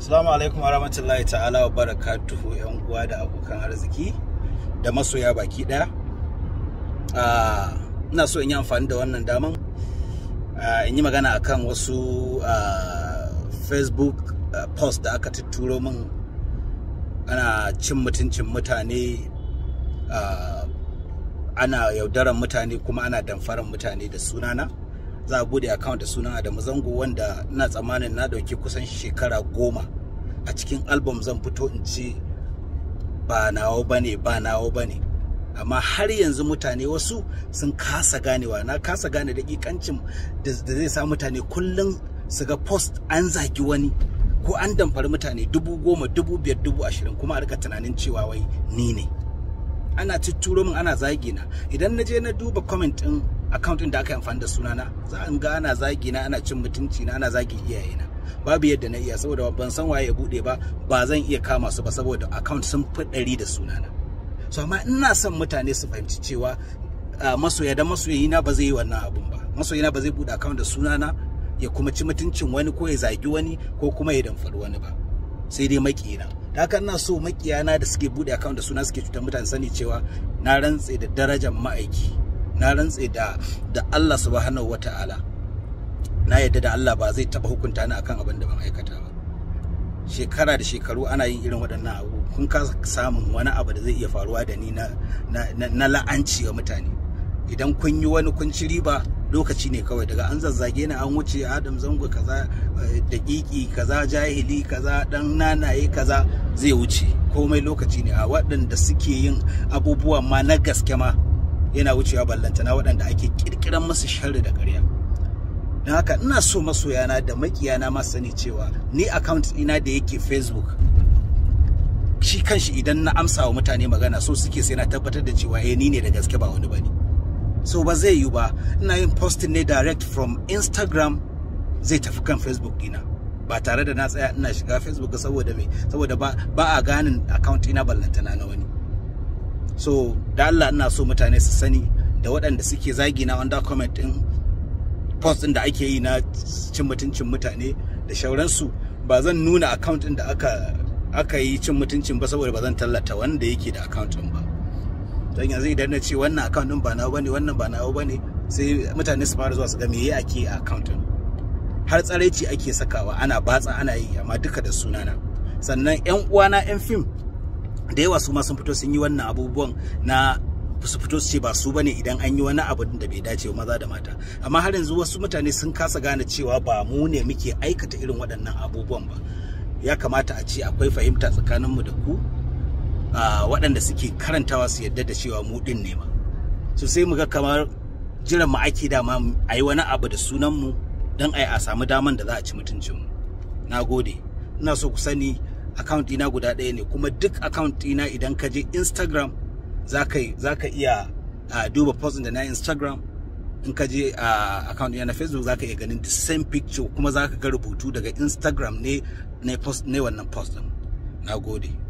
Assalamu alaikum wa rahmatullahi ta'ala wa barakatuhu yan uwa da abokan arziki da masoya baki daya. Ina so in yi amfani da wannan daman in yi magana akan wasu Facebook post da aka tuturo min ana cin mutuncin mutane ana yaudaran mutane kuma ana damfaran mutane da sunana. za a bude account da sunan Adamu Zango wanda ina tsammanin na dauki kusan shekara goma a cikin album zan fito in ce ba nawo bane ba nawo bane amma har yanzu mutane wasu sun kasa ganewa na kasa gane dakikancin da zai sa mutane kullum su ga post an zagi wani ko an damfari mutane dubu goma dubu biyar dubu ashirin kuma a rika tunanin cewa wai ni ne ana tuturo min ana zagi na idan na je na duba comment din account din da aka yi amfani da sunana za in ga ana zagi na ana cin mutunci na ana zagi iyayena babu yadda na iya saboda ban san waye ya bude ba ba zan iya kama su ba saboda account sun fi ɗari da sunana so amma ina son mutane su fahimci cewa masoya da masoyina ba zai yi wannan abun ba masoyina ba zai bude account da sunana ya kuma ci mutuncin wani ko ya zagi wani ko kuma ya damfari wani ba sai dai makiyina da haka ina so makiyana da suke bude account da suna suke cutar mutane sani cewa na rantse da darajar ma'aiki na rantse da da Allah subhanahu wata'ala na yadda da Allah ba zai taba hukunta ni akan abin da ban aikata ba shekara da shekaru ana yin irin waɗannan abu kun ka samun wani abu da zai iya faruwa da ni na na la'anci wa mutane idan kun yi wani kun ci riba lokaci ne kawai daga an zazzage ni an wuce Adam Zango kaza daƙiƙi kaza jahili kaza dan nanaye kaza zai wuce komai lokaci ne a waɗanda suke yin abubuwa ma na gaske ma yana wucewa ballantana waɗanda ake kirkiran musu sharri da ƙarya don haka ina so masoyana da makiyana ma sani cewa ni account ina da yake facebook shi kanshi idan na amsa wa mutane magana so suke sai na tabbatar da cewa eh ni ne da gaske ba wani bane so ba zai yi ba ina yin posting ne direct from instagram zai tafi kan facebook dina ba tare da na tsaya ina shiga facebook saboda me saboda ba, ba a ganin account ina ballantana na wani so da Allah ina so mutane su sani da waɗanda suke zagi na under comment din post din da ake yi na cin mutuncin mutane da shauransu ba zan nuna account din da aka aka yi cin mutuncin ba saboda ba zan tallata wanda yake da account din ba don yanzu idan na ce wannan account din ba nawa bane wannan ba nawa bane sai mutane su fara zuwa su ga me ake a account din har tsaraici ake sakawa ana batsa ana yi amma duka da sunana sannan yan uwana yan fim da yawa su ma sun fito sun yi wannan abubuwan na su fito su ce ba su bane idan an yi wani abu da bai dace wa maza da mata amma har yanzu wasu mutane sun kasa gane cewa ba mu ne muke aikata irin waɗannan abubuwan ba ya kamata a ce akwai fahimta tsakaninmu da ku waɗanda suke karantawa su yadda da cewa mu ɗin ne ma so sai mu ga kamar jiran mu ake dama a yi wani abu da sunan mu don a samu daman da za a ci mutuncinmu na gode ina so ku sani account ɗina guda ɗaya ne kuma duk account ɗina idan ka je instagram za ka iya uh, duba post da na instagram in ka je uh, account ɗina na facebook za ka iya ganin the same picture kuma za ka ga rubutu daga instagram ne ne post ne wannan post ɗin na gode